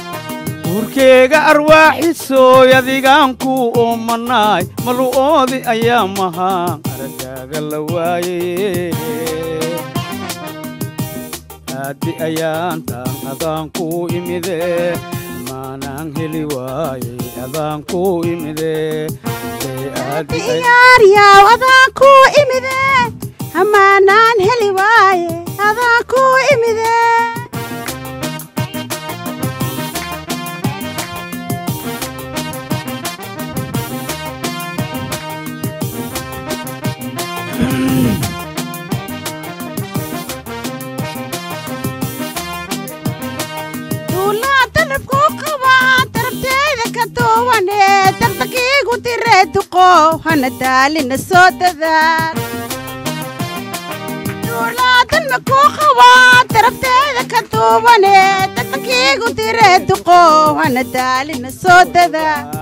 urkeyga arwaaxisooy adigaan ku oomanaay malu'oodi ayaa mahaan aragaaga la waaye aadi ayaan taan adaan ku imide maanaan heli waaye adaan ku imide iyaaryaw adaan ku imide hamaanaan heli waaye adaan ku imide duulaa dalabku qabaa darabteeda ka duwane dardakiigu diree duqo hana daalina soo dadaal duulaa dalabku qabaa darabteeda ka duwane dardakiigu diree duqo hana daalina soo dadaal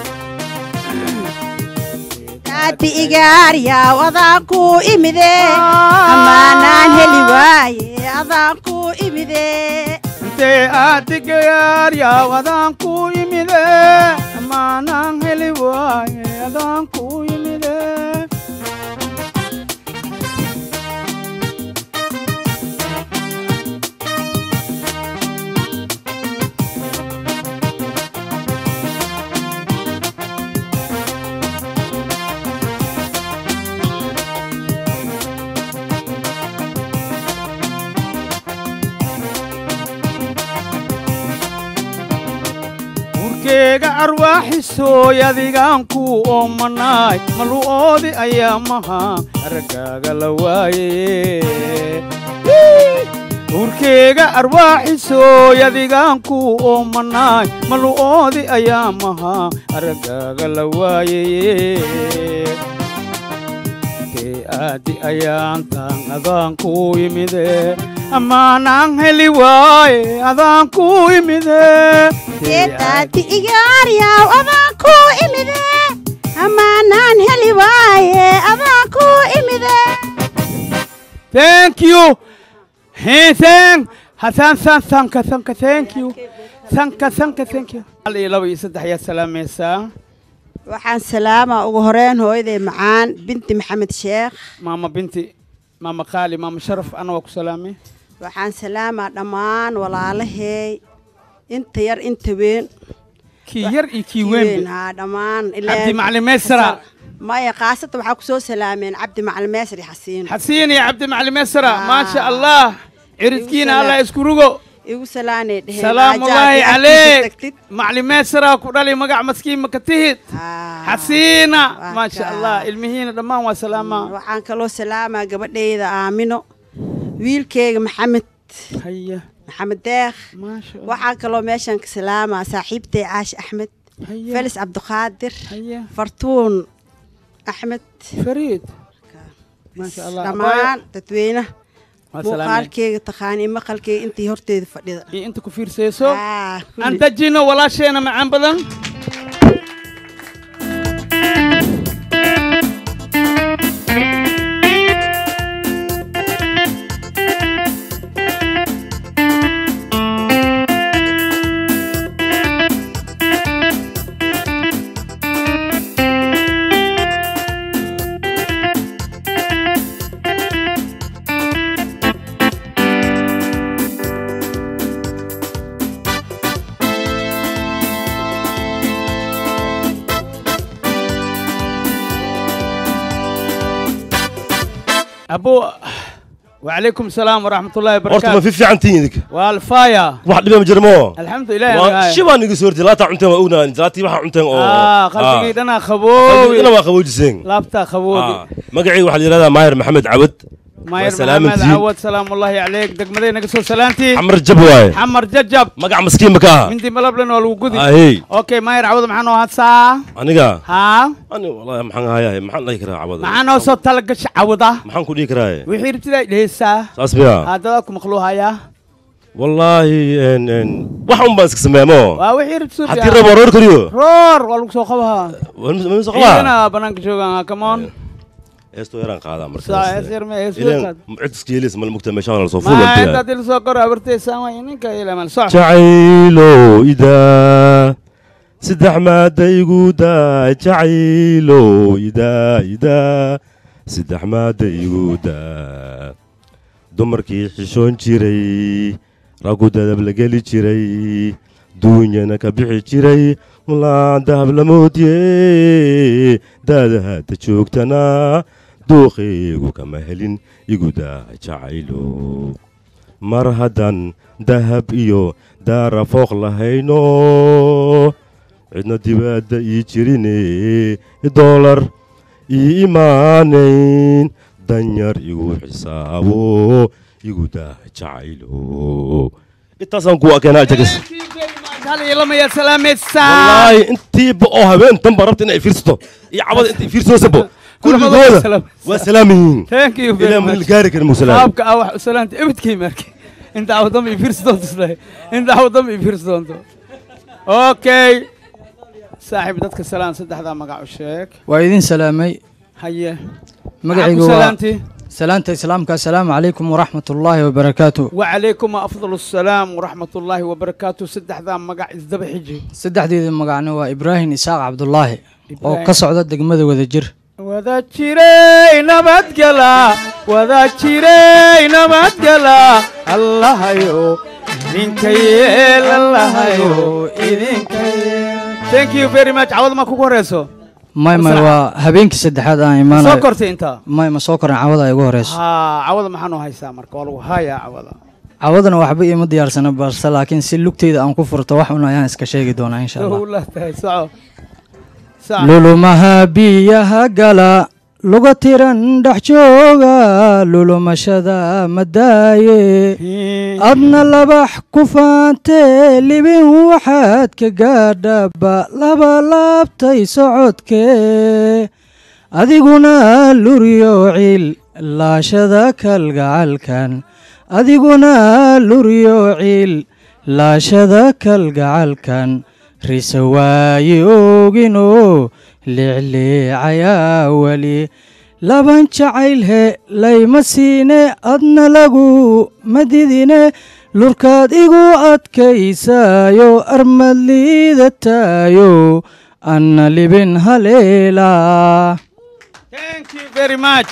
daadi igaaryaw adaan ku imide hamaanaan heli waaye adaan ku imide intee aadigayaaryaw adaan ku imide maanaan heli waaye adaan ku imide urkeyga arwaaxisooy adigaan ku oomanaay malu'oodi ayaa mahaan aragaaga la waaye urkeyga arwaaxisooy adigaan ku oomanaay malu'oodi ayaa mahaan aragaaga la waaye tee aadi ayaan taan adaan ku imide amaanaan heli waaye adaan ku imide daadi igaaryaw adaan ku imide hamaanaan heli waaye adaan ku imide Thank you. Hey, thank. Hasan san sanka sanka thank you. Sanka sanka thank you. Hal iyo laba iyo saddex ayaa salaamaysaa. waxaan salaamaa ugu horeyn hooyaday macaan binti maxamed sheekh Maama binti, maama qaali, maama sharaf, ana waa ku salaamay. waxaan salaamaa dhammaan walaalaheey inta yar inta weyn Kii yar iyo kii weyn. haa dhammaan Cabdi Macalin Meysra. maya kaasata waxaa ku soo salaameen cabdi macalin meysri xasiin Xasiin iyo Cabdi Macalin Meysra, maasha Allah. Ciridkiina Allah isku rugo. igu salaanay dheheen salaamu Aajaad llaahi iyo calayk tagtid. macalin meesara ku dhali magac maskiin maka tihid xasiina maasha allah ilmihiina dhammaan waa salaamaa waxaan kaloo salaamaa gabadhayda aamino wiilkeyga maxamed haya maxamed deekh maasha waxaan kaloo meeshan ka salaamaa saaxiibtay caashi axmed felis cabdiqaadir fartuun axmed fariid maasha allah dhammaan dadweynaha Waa salaameen. muuqaalkeyga taqaani maqalkeyga intii horteeda fadhida iyo inta ku fiirsayso Ah, kulli. aan dajino walaasheena macaan badan abo وعليكم السلام ورحمة الله horta ma وبركاته fi fiican tihiin idinka والفايا wax dhiba ma jira moo الحمد لله Waa- أنا shi baan iga soo hortay laataa cunteen waa ognaan laatii waxaa cunteen oo آه قلبي دنا خبوي qalbigana waa qaboojiseen لابتا خبوي Ah, magacayga waxaa la yidhahdaa maahir maxamed cabad ماير waa salaaman محمد tihiin عوض سلام الله عليك دق مدينة قصو سلامتي xamar jab waaye حمر ججب magac maskiin ma ka aha من دي ملبلن والوجودي ahey اوكي ماير عوض معنا هاتسا aniga ها ani wallahi maxaan hayahay maxaan dhihi karaa cabada معنا وصوت تلقش عوضة maxaan ku dhihi karaaye وحير ابتدائي لهسا saas miya هذا لكم مخلوها يا wallaahi en en wax un baan iska sameeya moo وحير بسوط haddii rabo roor kariyo رور والوك سو خبها ma soo qabaa انا بنانك شوغان كمان heestoo yaraan qaadaa Saa, hees yar ma, hees ileen yar cid iska yeelis mala mugta meeshaan la soo ma fuulan intaad il soo koro abartaysaa waa ninka ilamal soc jacaylo idaa saddex maada igu daa jacaylo idaa idaa saddex maada igu daa dumarkii xishoon jiray raggu dadab la geli jiray duunyana ka bixi jiray mulaan dahab la moodye daada hadda joogtana duuqaygu kama helin igu daa jacaylo mar haddaan dahab iyo daara fooq lahayno cidna dibaadda ii jirine doolar ii imaanayn danyar igu xisaabo igu daa jacaylo intaasaan kuwa keenaa jagas hal iyo lama yaad salaamaysaa wallaahi intiiba oo habeen danba rabta inay fiirsato iyo cabada intay fiirsoosabo kulligooda waa salaamihiin thank you very ilaa much mudil gaari karin musalaam qaabka ah wax u salaanta ebidkay markay inta aw dambe i fiirsi doonto islehay inta aw dambe i fiirsi doonto okay saaxiib dadka salaan saddexdaa magac u sheeg waa idin salaamay haye magacaygu Maxaa ku waa salaantay? salaanta islaamka assalaamu calaykum waraxmat ullaahi wabarakaatu وعليكم أفضل السلام ورحمة الله وبركاته سدح ذا مقع إزدب حجي saddexdeeda magacna waa ibraahim isaaq cabdulaahi oo Ibraahim. ka socda degmada wadajir wada jiray nabadgala wada jiray nabadgala allahayo idinka yeel allahayo idinka yeel thank you very much cawad ma kugu horeyso may may Masraxa. waa habeenkii saddexaad aan imaanayo soo kortay intaa may ma soo koran cawada ay ugu horeyso haa cawada maxaa noo haysaa marka waa lagu hayaa cawada cawadana waxba iima diyaarsana balse laakiin si lugteyda aan ku furto wax un ayaan iska sheegi doonaa insha allah dowla tahay soco soco lulumaha biyaha gala luga tiran dhex jooga lulumashada madaaye adna labax ku faantee libin waxaad ka gaadhaba laba laabtay socodkee adiguna luryo ciil laashada kalgacalkan adiguna luryo ciil laashada kalgacalkan rise waaye ooginoo leecleecayaa weli laban jacayl he layma siine adna lagu madidine lurkaad igu adkaysaayo armad liidataayo anna libin haleelaa thank you very much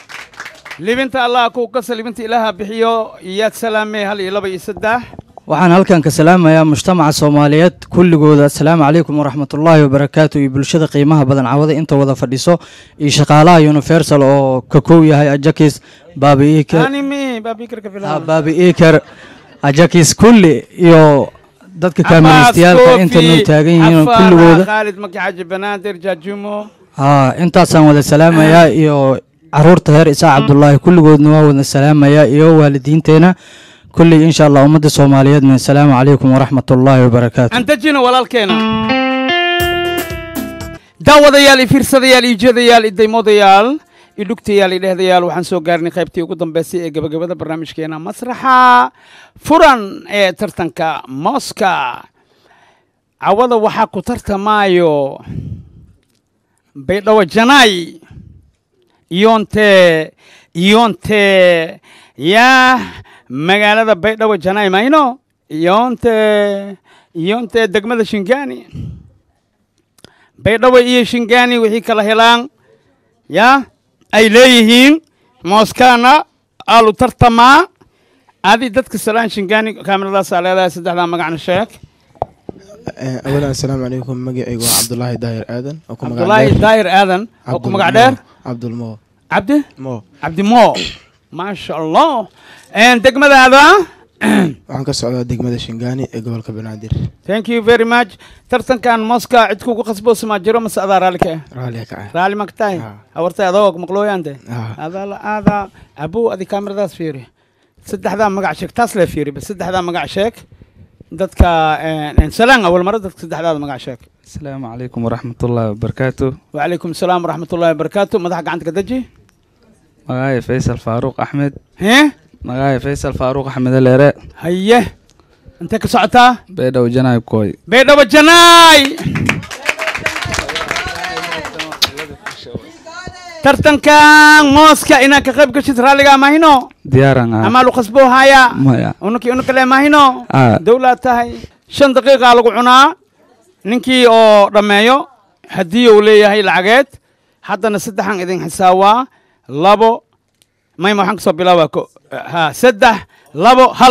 libinta allah kuu kasa libinta ilaaha bixiyo iyaad salaamay hal iyo laba iyo saddex waxaan halkan ka salaamayaa mujtamaca soomaaliyeed kulligooda assalaamu calaykum waraxmatullaahi wabarakaatu iyo bulshada qiimaha badan cawada inta wada fadhiso iyo shaqaalaha universal oo ka kow yahay ajakis baabi iker animi baabikarka filan baabi iker ajakis kulli iyo dadka kaamiristayaalka inta noo taagan yihiin kulligooda khaalid maki xaji banaadir jaajumo haa intaasaan wada salaamayaa iyo caruurta reer isaa cabdulaahi kulligoodna waa wada salaamayaa iyo waalidiinteena kulli insha allah ummadda soomaaliyeedna assalaamu calaykum waraxmat ullaahi wabarakaatu aan dejino walaalkeena daawadayaal iyo fiirsadayaal iyo jeedayaal iyo daymoodayaal iyo dhugtayaal iyo dhehdayaal waxaan soo gaarnay qaybtii ugu dambeysay ee gabagabada barnaamijkeena masraxa furan ee tartanka mooska cawada waxaa ku tartamaayo baydhawo janaay iyoonte iyoonte yaa magaalada baydhabo janaay mayno iyoonte iyoonte degmada shingaani baydhabo iyo shingaani wixii kala helaan yaa ay leeyihiin mooskaana aalu tartamaa adi dadka salaan shingaani kaamiradaasa leedahay saddexdaa magacna sheeg awalan assalaamu calaykum magacaygu waa cabdulaahi daahir aadan oo ku magac cabdulaahi dheer- daahir aadan oo ku magac dheer cabdulmo cabdi mo cabdi mo maasha allah degmadaada waxaan ka socdaa degmada shingaani ee gobolka banaadir thank you very much tartankan mooska cid kugu qasboosa maa jiro mase adaa raalli ka ah raalliga ka ah raalli ma ka tahay hawartay adoo maqlooyaante Ah. adaa la aadaa abow adi kaamiradaas fiiri saddexdaa magac sheeg taas lee fiiri bas saddexdaa magac sheeg dadka salaan awal mare dadka saddexdaada magac sheeg asalaamu calaykum waraxmatullaahi wabarakaatu وعليكم السلام ورحمة الله وبركاته مدح قعنتك دجي magacay faysal faaruuq axmed هيه magacay faysal faaruuq axmed aleere هيه انت كسعتا beedhow janaayb kooy بيضة وجناي tartankan mooska inaan ka qayb gashid raalligaa mahino diyaaran ah amaal u khasboo haya maya unukii unukale mahino Ah. dowlaad tahay shan daqiiqaa lagu cunaa ninkii oo dhammeeyo haddii uu leeyahay lacageed haddana saddexan idin xisaabaa labo mayma waxaan kasoo bilaabaa ko ha saddex labo hal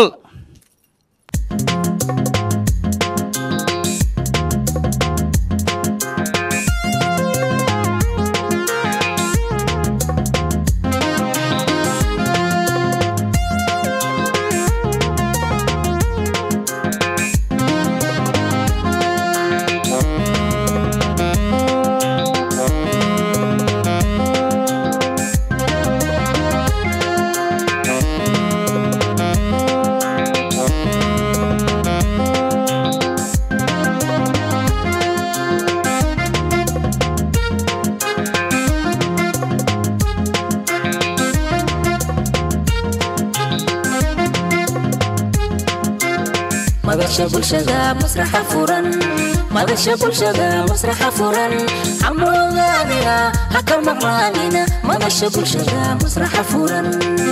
madasha bulshada masraxa furan madasha bulshada masraxa furan xamoodaanina ha ka maqnaanina madasha bulshada masraxa furan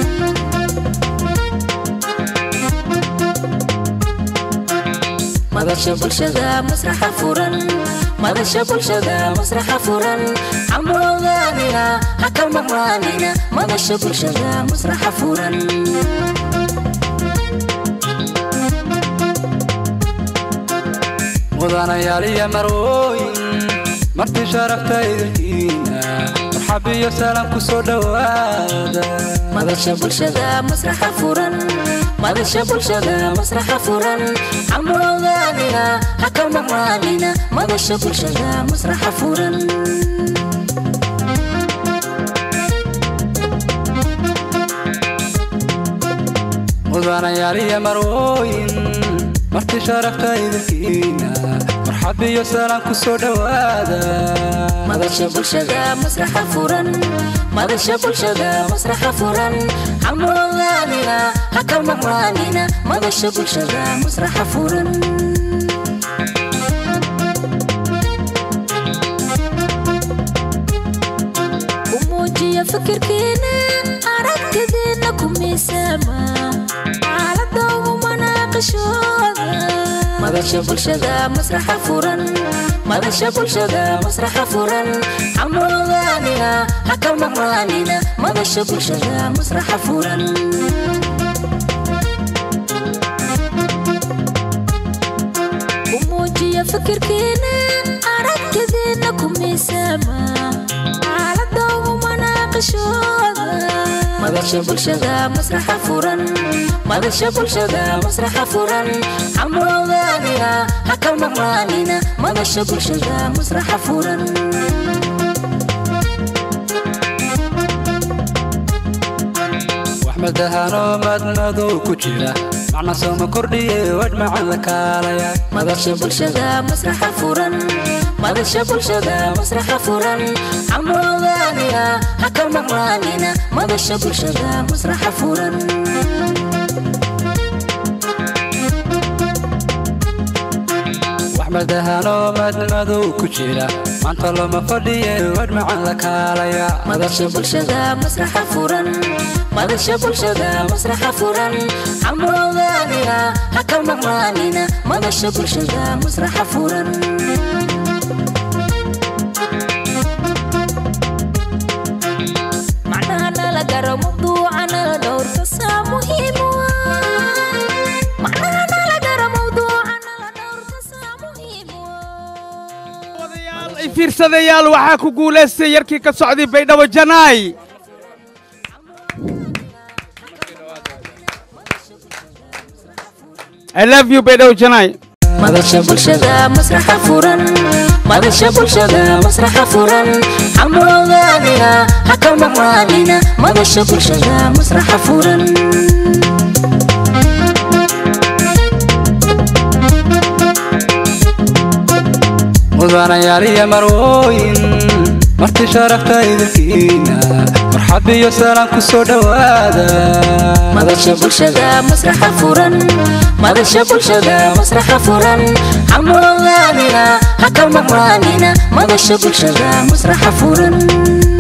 madasha bulshada masraxa furan madasha bulshada masraxa furan xamoodaanina ha ka maqnaanina madasha bulshada masraxa furan mudanayaal iyo marwooyin martii sharafta idinkiina marxab iyo salaam ku soo dhowaada madasha bulshada masraxa furan madasha bulshada masraxa furan xamoodaanina ha ka maqnaanina madasha bulshada masraxa furan mudanayaal iyo marwooyin martii sharafta idinkiina marxab iyo salaam ku soo dhowaada madasha bulshada masraxa furan madasha bulshada masraxa furan xamoodaanina ha ka maqnaanina madasha bulshada masraxa furan umuujiya fikirkiina aragtidiina ku miisaama xaalada ugu manaaqishooda madasha bulshada masraxa furan madasha bulshada masraxa furan xamoodaanina ha ka maqnaanina madasha bulshada masraxa furan umuujiya fikirkiina aragtidiina ku miisaama xaalada ugu manaaqishooda madasha bulshada masraxa furan madasha bulshada masraxa furan xamoodaanina ha ka maqnaanina madasha bulshada masraxa furan wax madahanoo madmadow ku jira macna sooma kordhiye wadh macan la kaalaya madasha bulshada masraxa furan madasha bulshada masraxa furan xamoodaanina ha ka maqnaanina madasha bulshada masraxa furan wax madahanoo madmadow ku jira maanta looma fadhiye wadh macan la kaalaya madasha bulshada masraxa furan madasha bulshada masraxa furan xamoodaanina ha ka maqnaanina madasha bulshada masraxa furan macnaha nala garo mawduucana dhowrka saa muhiim u ah macnaha nala garo mawduucana dhowrka saa muhiim u ay fiirsadayaal waxaa ku guulaystay yarkii ka socday baydhabo janaay I love you baydhabo janaay madasha bulshada masraxa furan madasha bulshada masraxa furan xamoodaanina ha ka maqnaanina madasha bulshada masraxa furan mudanayaal iyo marwooyin martii sharafta idinkiina marxab iyo salaam ku soo dhowaada madasha bulshada masraxa furan madasha bulshada masraxa furan xamoodaanina ha ka maqnaanina madasha bulshada masraxa furan